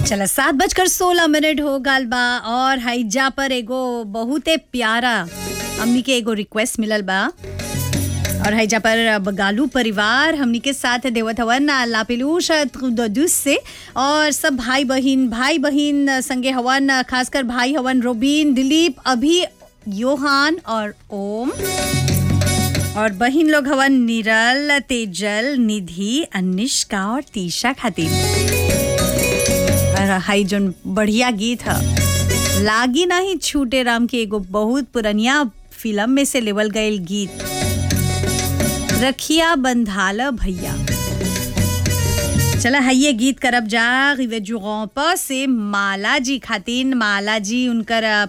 चला सात बजकर सोलह मिनट हो गल बा और हाईजा पर एगो बहुते प्यारा हमनी के एगो रिक्वेस्ट मिलल बा और हैजा पर बगालू परिवार हमनी के साथ देवत हवन लापेलूश दुस से और सब भाई बहिन भाई बहिन संगे हवन खासकर भाई हवन रोबिन दिलीप अभी योहान और ओम और बहिन लोग हवन निरल तेजल निधि अनिष्का और तीशा खातिर और हाई जोन बढ़िया गीत ह लागी नहीं छूटे राम के एगो बहुत पुरनिया फिल्म में से लेवल गईल गीत रखिया बंधाल भैया चला है गीत करब जा रिवे जुगों पर से माला जी खातिन माला जी उनकर